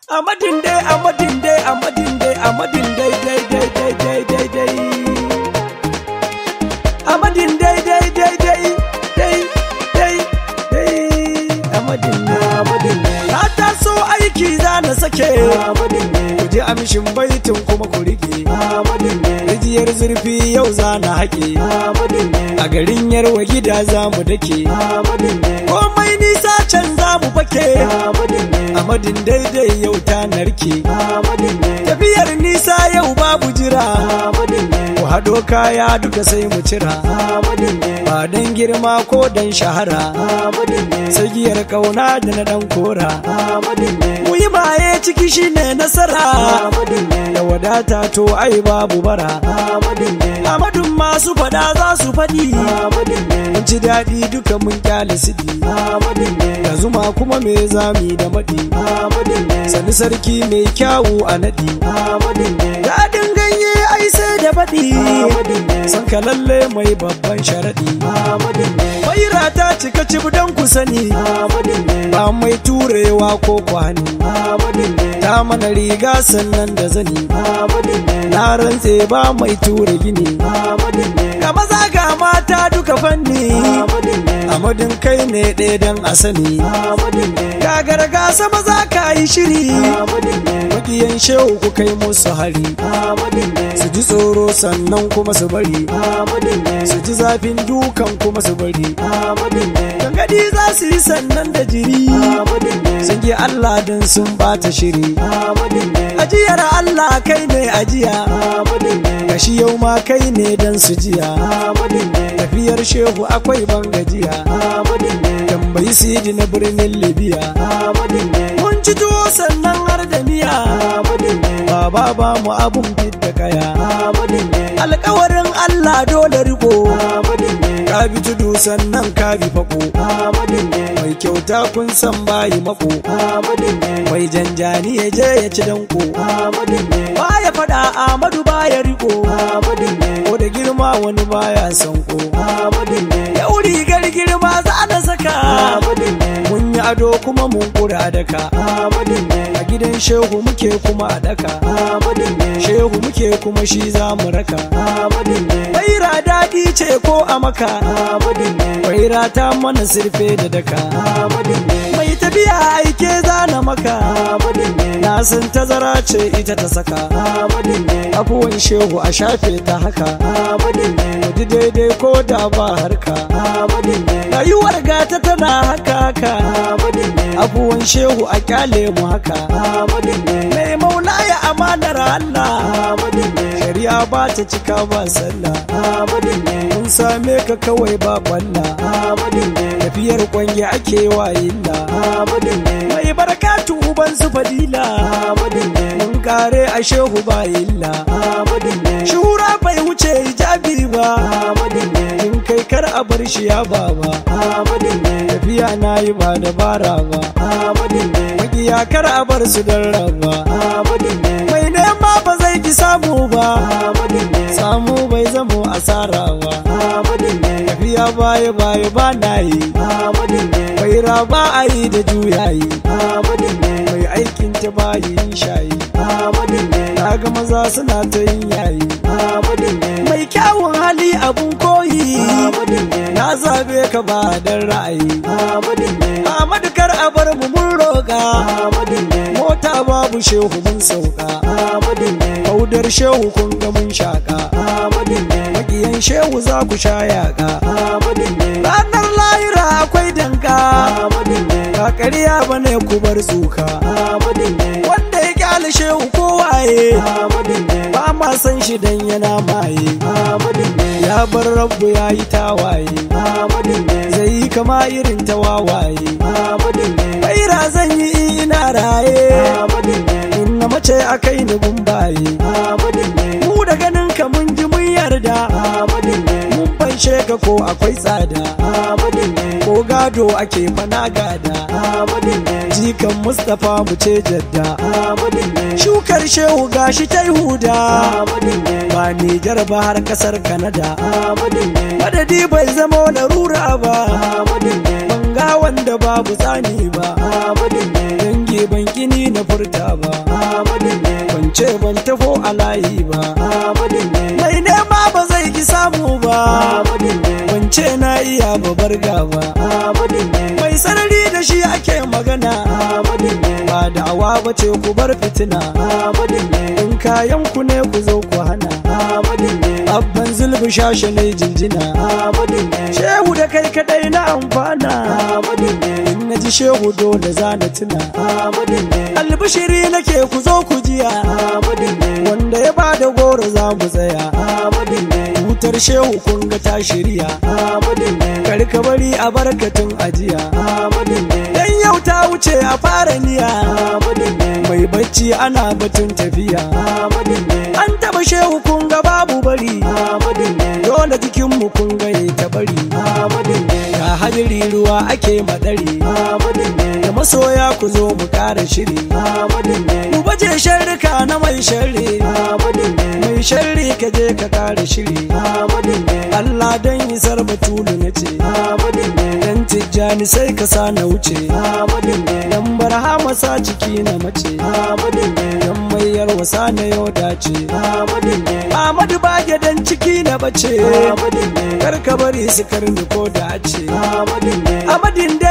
Amadin dai, amadin dai, amadin dai, amadin dai, dai, dai, dai, dai, dai, dai. Amadin dai, dai, dai, dai, dai, dai, dai. Amadin dai, amadin dai. Na taso aiki za na sake. Amadin dai. Ku ji amshin baitin kuma ku rike. Amadin dai. Rijiyar zurfi yau za na haƙe. Amadin dai. A garin yarwa gida za mu dake. Amadin dai. Komai nisa can za mu fake. Amadin dai. Amadin daidai yau ta narke. Amadin dai. Tafiyar nisa yau babu jira. Amadin dai. Ku haɗo kaya duka sai mu cira. Amadin dai. Ba dan girma ko dan shahara. Amadin dai. Sagiyar kauna da na dan kora. Amadin dai. Mu yi maye ciki shine nasara. Amadin dai. Da wadata to ai babu bara. Amadin dai. Amadun masu faɗa za su faɗi. Amadin dai. Mun ci daɗi duka mun kyale sidi. Amadin dai. Da zuma kuma me zami da maɗi. Amadin dai. Sani sarki mai kyawu a naɗi. Amadin dai. Daɗin ganye ai sai da faɗi. Amadin dai. San ka lalle mai babban sharaɗi. Amadin dai. Faira ta cika cib don ku sani. Amadin dai. Ba mai turewa ko kwani. Amadin dai. Ta mana riga sannan da zani. Amadin dai. Na rantse ba mai ture gini. Amadin dai. Ga maza ga mata duka fanni. Amadin dai. Amadin kai ne ɗaya don a sani. Amadin dai. Gagar gasa maza ka yi shiri. Amadin dai. Makiyan shehu ku kai musu hari. Amadin dai. Su ji tsoro sannan kuma su bari. Amadin dai. Su ji zafin dukan kuma su bari. Amadin dai. Gangadi za su yi sannan da jiri. Amadin dai. Sun ji Allah don sun bata shiri. Amadin dai. Ajiyar Allah kai ne ajiya. Amadin dai. Gashi yau ma kai ne don su jiya. Amadin dai. Tafiyar shehu akwai ban gajiya. Amadin dai. Tambayi sidi na birnin Libya. Amadin dai. Mun ci tuwo sannan har da miya. Amadin dai. Baba ba mu abun fidda kaya. Amadin dai. Alkawarin Allah dole riko. Amadin dai. Ka bi tudu sannan ka bi fako. Amadin dai. Mai kyauta kun san bayi mako. Amadin dai. Mai janjani ya je ya ci danko. Amadin dai. Baya fada Amadu baya riko. Amadin dai. Ko da girma wani baya sanko. Amadin dai. Yau rigar girma za na saka. Amadin dai. Mun yi ado kuma mun kura daka. Amadin dai. A gidan shehu muke kuma a daka. Amadin dai. Shehu muke kuma shi za mu raka. Amadin dai. Baira daɗi ce ko a maka. Amadin dai. Baira ta mana sirfe da daka. Amadin dai. Mai tafiya aike za na maka. Amadin dai. Na san tazara ce ita ta saka. Amadin dai. Abuwan shehu a shafe ta haka. Amadin dai. Wadi daidai ko da ba harka. Amadin dai. Rayuwar gata tana haka haka. Amadin dai. Abuwan shehu a kyale mu haka. Amadin dai. Mai maula ya amanar Allah. Amadin dai. Shari'a ba ta cika ba sallah. Amadin dai. Mun same ka kawai ba balla. Amadin dai. Tafiyar kwange ake wa illa. Amadin dai. Mai barkatu uban su fadila. Amadin dai. Mun kare a shehu ba illa. Amadin dai. Shura bai wuce hijabi ba. Amadin dai. In kai kar a bar shi ya baba. Amadin dai. Tafiya na yi ba dabara ba. Amadin dai. Makiya kar a bar su don raba. Amadin dai. Mai nema ba zai ki samu ba. Amadin dai. Samu bai zamo asara ba. Amadin dai. Tafiya baya baya ba na yi. Amadin dai. Bai raba a yi da juyayi. Amadin dai. Mai aikin ta bayi yin shayi. Amadin dai. Na ga maza suna ta yin yayi. Amadin dai. Mai kyawun hali abun koyi. Amadin dai. Na zabe ka ba dan ra'ayi. Amadin dai. Amadu kar a bar mu mun roƙa. Amadin dai. Mota babu shehu mun sauka. Amadin dai. Kaudar shehu kun ga mun shaka. Amadin dai. Makiyan shehu za ku sha yaƙa. Amadin dai. Ranar lahira akwai danka. Amadin dai. Ba ƙarya bane ku bar tsuka. Amadin dai. Wanda ya kyale shehu kowaye. Amadin dai. Ba ma san shi dan yana maye. Amadin dai. Ya bar rabu ya yi tawaye. Amadin dai. Zai yi kama irin ta wawaye. Amadin dai. Baira zan yi ina raye. Amadin dai. In na mace a kai ni gumbaye. Amadin dai. Mu da ganin ka mun ji mun yarda. Amadin dai. Mun fanshe ka ko akwai tsada. Amadin dai. Ko gado ake fana gada. Amadin dai. Jikan Mustapha mu ce jadda. Amadin dai. Shukar shehu gashi ta huda. Amadin dai. Ba Nijar ba har kasar Kanada. Amadin dai. Madadi bai zama larura ba. Amadin dai. Banga wanda babu tsani ba. Amadin dai. Dangi ne ban kini na furta ba Ahmadu ne ban ce ban tafo a layi ba Ahmadu ne mai nema ba zai ki samu ba Ahmadu ne ban ce na iya ba barga ba Ahmadu ne mai sarari da shi ake magana Ahmadu ne ba da'awa ba ce ku bar fitina Ahmadu ne in kayan ku ne ku zo ku hana Ahmadu ne abban zulbi shashe ne jinjina Ahmadu ne shehu da kai kadai na amfana Ahmadu ne in na ji shehu dole za na tuna Ahmadu ne albishiri nake ku zo ku jiya Ahmadu ne wanda ya bada goro za mu tsaya Ahmadu ne hutar shehu kun ga ta shirya Ahmadu ne karka bari a barkatun ajiya Ahmadu ne dan yau ta wuce a fara niya Ahmadu ne mai bacci ana batun tafiya Ahmadu ne an taba shehu kun ga babu bari Ahmadu ne dole jikinmu kun ga ya ta bari Ahmadu ne ga hadiri ruwa ake madari Ahmadu ne da masoya ku zo mu kara shiri Ahmadu ne mu baje sharrika na mai sharri Ahmadu ne mai sharri ka je ka kara shiri Ahmadu ne Allah dan isar batulu na ce Ahmadu ne dan tijjani sai ka sa na wuce Ahmadu ne dan barhama sa ciki na mace Ahmadu ne dan mayar wasa na yau dace Ahmadu ne Ahmadu bage dan ciki na bace Ahmadu ne kar ka bari su karni ko da ce Ahmadu ne Ahmadin da